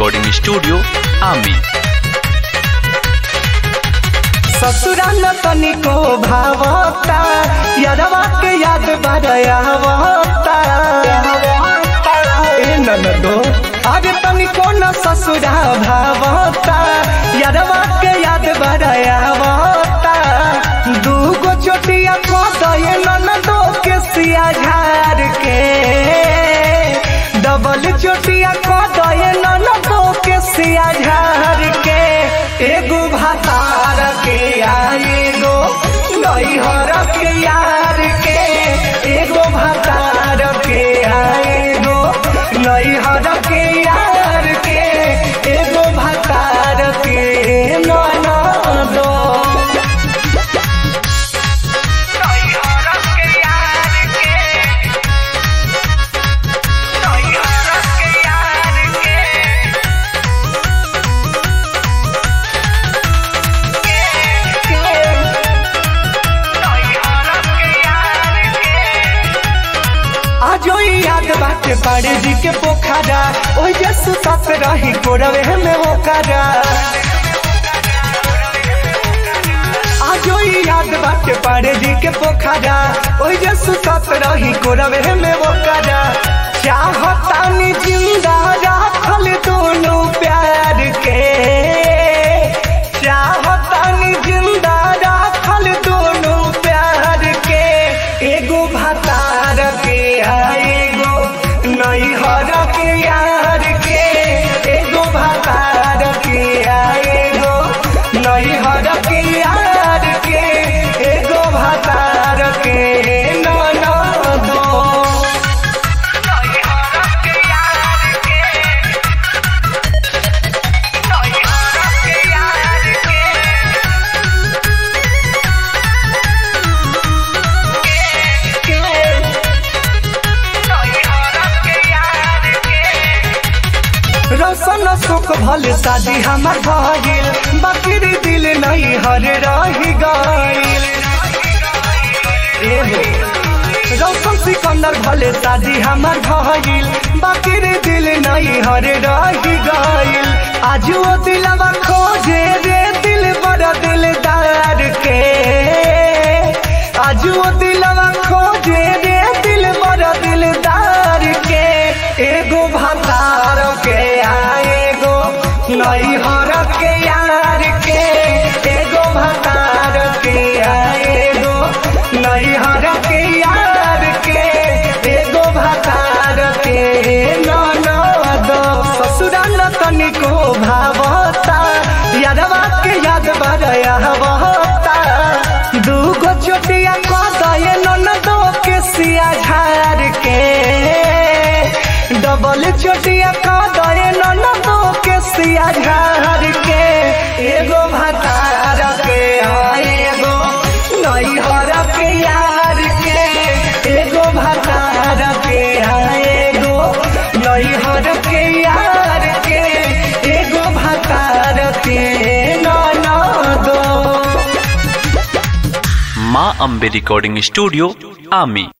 recording studio आमी ससुरा न तनिको भावता यादवा के याद बरयावता ए ननदो अरे तनिको न ससुरा भावता यादवा के याद बरयावता दूगो चोटिया को दये ननदो के सिया झार के डबल चोटिया को दये ननदो के सिया झार के एगो भातार के आ एगो नैहर के यार के एगो भातार के आ एगो नैहर के यार के एगो भातार के ननदो नैहर के यार के नैहर के यार के आजो ई याद बाटे पाड़े जी के पोखरा ओइ जे सुतत रही कोरवे में होकरा आजो ई याद बाटे पाड़े जी के पोखरा ओइ जे सुतत रही कोरवे में होकरा चाहतानी जिंदा राखल दोनों प्यार के चाहतानी जिंदा राखल दोनों प्यार के एगो भातार के आ एगो नैहर के यार के एगो भातार के आ एगो नैहर के यार के एगो भातार के ननदो नैहर के यार के नैहर के यार के रौशन सुख भल शादी हमार भइल बाकी रे दिल नहीं हर रही गइल एहे, रौशन सिकंदर भले शादी हमार भइल बाकी रे दिल नहीं हर रही गइल आज वो दिलवा खोजे रे दिल बड़ा दिलदार के आज वो दिलवा खोजे रे दिल बड़ा दिलदार के एगो भातार के आ एगो नैहर के यार के एगो भातार के आ एगो नैहर के यार के एगो भातार के ननद ससुरा न तनिको भावता यादवा के याद बरयावता दूगो चोटिया को दये ननदो के सिया झार के डबल चोटिया का दये ननदो के सिया झार के एगो भातार के आ एगो नैहर के यार के एगो भातार के आ एगो नैहर के यार के एगो भातार के ननदो माँ अम्बे रिकॉर्डिंग स्टूडियो आमी